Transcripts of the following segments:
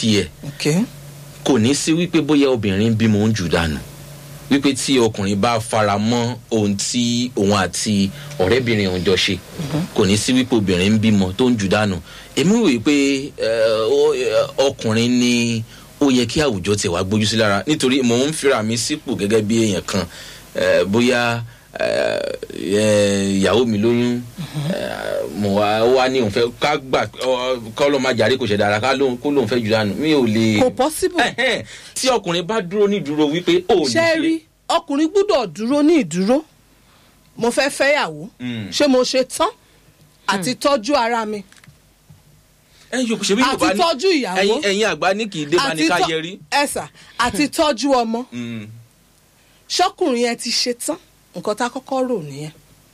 tiẹ̀ ok kò ní sí wípé bóyá obìnrin bímọ ń jù dànù wípé tí ọkùnrin bá fara mọ́ ohun tí òun àti ọ̀rẹ́bìnrin òun jọ ṣe kò ní sí wípé obìnrin ń bímọ tó ń jù dànù èmi wòye pé eh, ó- eh, ọkùnrin ni ó yẹ kí àwùjọ tiẹ̀ wá gbójú sí lára nítorí mò ń fira mi sípò gẹ́gẹ́ bí èèyàn kan eh, bóyá eh, eh, ìyàwó mi lóyún eh, mo wá ó wá ní òun fẹ́ ká gbà kọ́ ló máa jàre kò ṣẹ̀ dára ká lóun kó lóun fẹ́ jù dànù mi ò lè kò possible Ẹhẹ́n, tí ọkùnrin bá dúró ní ìdúró wípé ó lè ṣe rí ọkùnrin gbúdọ̀ dúró ní ìdúró mo fẹ́ fẹ́yàwó Mm. ṣé mo ṣe tán àti tọ́jú ara mi ẹyin yòókù ṣe bí àti yorùbá ní tọ́jú ìyàwó ẹyin ẹyin àgbà ní kì í dé bá ní ká tọ́- yẹrí. ẹ̀sà àti tọ́jú ọmọ Mm. ṣọkùnrin yẹn ti ṣe tán nǹkan tá a kọ́kọ́ rò nìyẹn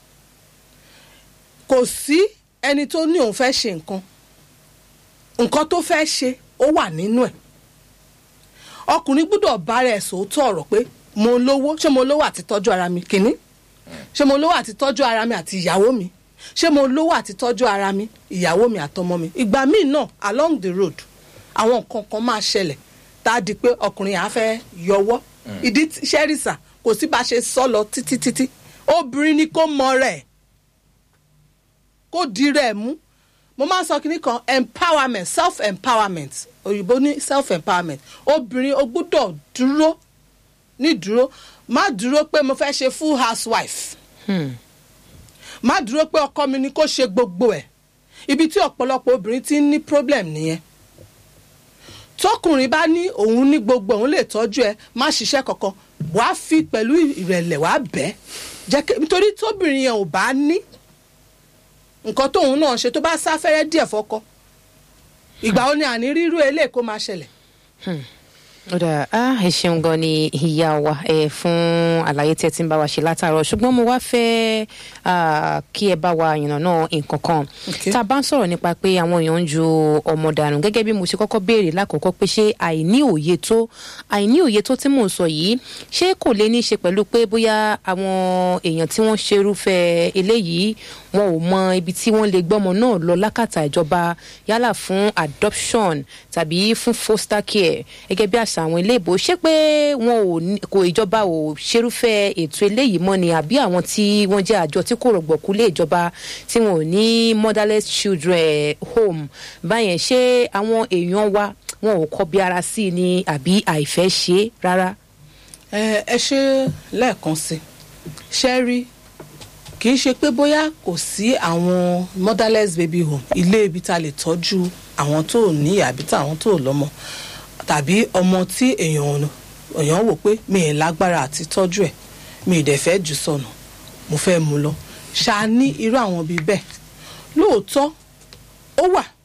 kò sí ẹni tó ní òun fẹ́ ṣe nǹkan nǹkan tó fẹ́ ṣe ó wà nínú ẹ̀ ọkùnrin gbúdọ̀ bára ẹ̀ sòótọ́ ọ̀rọ̀ pé mo lówó ṣé mo lówó àti tọ́jú ara mi kìíní ṣé mo lówó àti tọ́jú ara mi àti ìyàwó mi ṣé mo lówó àti tọ́jú ara mi ìyàwó mi àtọmọ mi ìgbà míì náà along the road àwọn nǹkan kan máa ṣẹlẹ̀ tá a di pé ọkùnrin yà á fẹ́ yọwọ́ ìdí tí- ṣẹ́rìsà kò sí bá a ṣe sọ lọ títí títí obìnrin ni kó mọ rẹ̀ kó di rẹ̀ mú mo máa ń sọ kínní kan empowerment self empowerment òyìnbó ní self empowerment obìnrin o gbúdọ̀ dúró ní dúró má dúró pé mo fẹ́ ṣe full housewife Hmm. má dúró pé ọkọ mi ni kó ṣe gbogbo ẹ̀ ibi tí ọ̀pọ̀lọpọ̀ obìnrin ti ń ní problem nìyẹn tọkùnrin bá ní òun ní gbogbo òun lè tọ́jú ẹ má ṣiṣẹ́ kankan wàá fi pẹ̀lú ìrẹ̀lẹ̀ wàá bẹ́ jẹ́ kí nítorí tóbìnrin yẹn ò bá ní nǹkan tóun náà ṣe tó bá sáfẹ́rẹ́ díẹ̀ fọ́kọ ìgbà wo ni àní rírú eléyìí kó máa ṣẹlẹ̀ ó dà á ẹ ṣeun gan ni ìyá wa ẹ fún àlàyé tí ẹ ti ń bá wa ṣe látàárọ̀ ṣùgbọ́n mo wá fẹ́ ah, kí ẹ bá wa yànnàná nǹkan kan Okay. tá a bá ń sọ̀rọ̀ nípa pé àwọn èèyàn ń ju ọmọ dànù gẹ́gẹ́ bí mo ṣe kọ́kọ́ béèrè lákòókò pé ṣé àìní òye tó àìní òye tó tí mò ń sọ yìí ṣé kò lè ní í ṣe pẹ̀lú pé bóyá àwọn èèyàn tí wọ́n ṣerúfẹ́ eléyìí wọn ò mọ ibi tí wọ́n lè gbọ́mọ náà lọ lákàtà ìjọba yálà fún adoption tàbí fún foster care gẹ́gẹ́ bí àṣà àwọn iléèbó ṣé pé wọn ò ní- kò ìjọba ò ṣerúfẹ́ ètò eléyìí mọ́ ni àbí àwọn tí wọ́n jẹ́ àjọ tí kò rọ̀gbọ̀kú lé ìjọba tí wọn ò ní motherless children home báyẹn ṣé àwọn èèyàn wa wọn ò kọbi ara sí i ni àbí àìfẹ́ ṣe é rárá. ẹ ẹ ṣe lẹ́ẹ̀kan sí ṣe rí kì í ṣe pé bóyá kò sí àwọn motherless baby home ilé ibi tá a lè tọ́jú àwọn tó ò ní àbí táwọn tó ò lọ́mọ tàbí ọmọ tí èèyàn èèyàn wò pé mi ì lágbára àti tọ́jú ẹ̀ mi ì dẹ̀ fẹ́ jù sọnù mo fẹ́ mú lọ ṣáà ní irú àwọn bíi bẹ́ẹ̀ lóòótọ́ ó wà